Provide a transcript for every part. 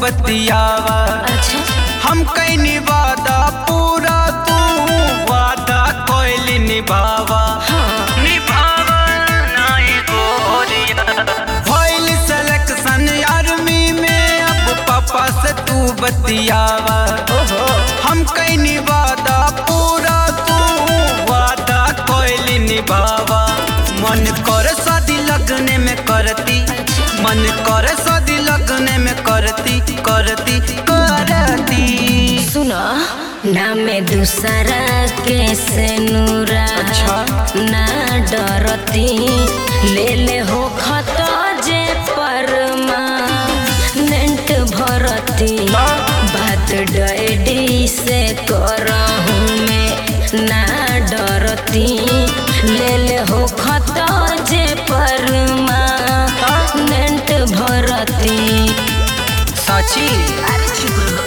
बतियावा अच्छा हम कैनी वादा पूरा तू वादा कोइल निभावा हाँ निभावा नाई गोरिया भइल सिलेक्शन आर्मी में अब पापा से तू बतियावा ओहो हम कैनी वादा पूरा तू वादा कोइल निभावा मन कर शादी लगने में करती मन कर शादी लगने में करती करती करती सुनो नाम दूसरा के से नूरा अच्छा। ना डरती ले ले हो खत जे परमा नेंट भरती बात डैडी से करहूँ मैं ना डरती ले ले हो खत जे परमा नेंट भरती साची अरे चुप रहो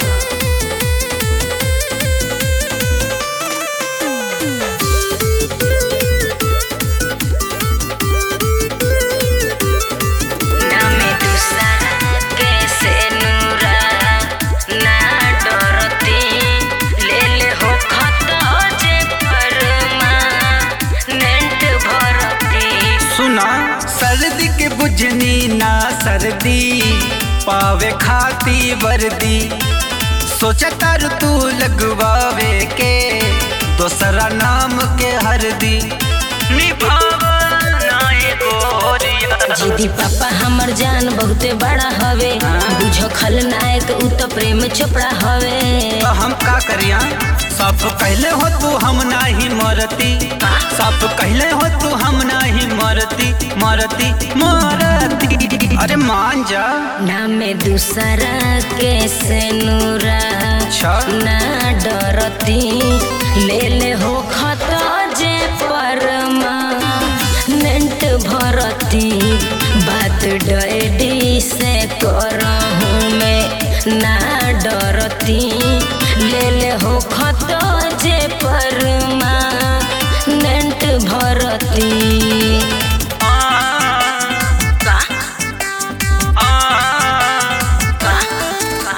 नामे दूसरा कैसे नूरा ना डरती ले ले हो खत जे परमा नेंट भरती सुना सर्दी के बुझनी ना सर्दी पावे खाती वर्दी सोचा तार तू लगवावे के दोसरा नाम के हरदी निभावा नाई गोरिया जीदी पापा हमर जान बहुते बड़ा हवे बुझो खलनायक उ तो प्रेम चोपड़ा हवे तो हम का करिया सब कहले हो तू हम नाही मरती सब कहले हो तू हम नाही मरती मरती मरती अरे मान जा नामे दूसरा के से नूरा अच्छा ना डरती ले ले हो खत जे परमा नेंट भरती बात डैडी से करहूँ मैं ना डरती ले ले हो खत जे परमा नेंट भरती आ, का आ, का का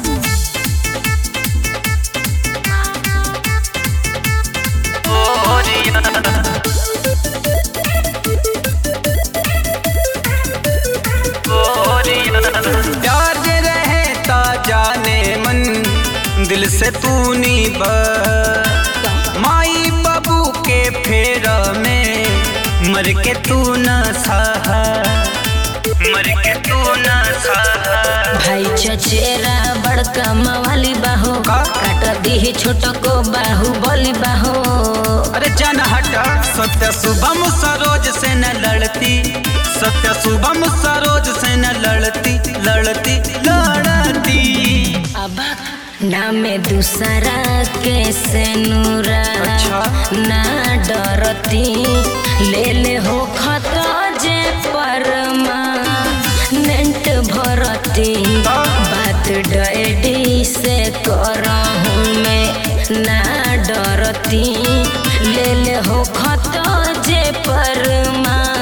गोरिया गोरिया प्यार जे रहे ता जाने मन दिल से तू नी ब माई बाबू के फेर में मर के तू न सहा मर के तू न सहा भाई चचेरा बड़का मवाली बाहो का? काट दी छोट को बाहु बोली बाहो अरे जन हटा सत्य शुभम सरोज से न लड़ती सत्य शुभम सरोज से न लड़ती लड़ती लड़ती अब नामे दूसरा के से नूरा अच्छा। ना डरती ले ले हो खत जे परमा नेंट भरती बात डैडी से करहूँ मैं ना डरती ले ले हो खत जे परमा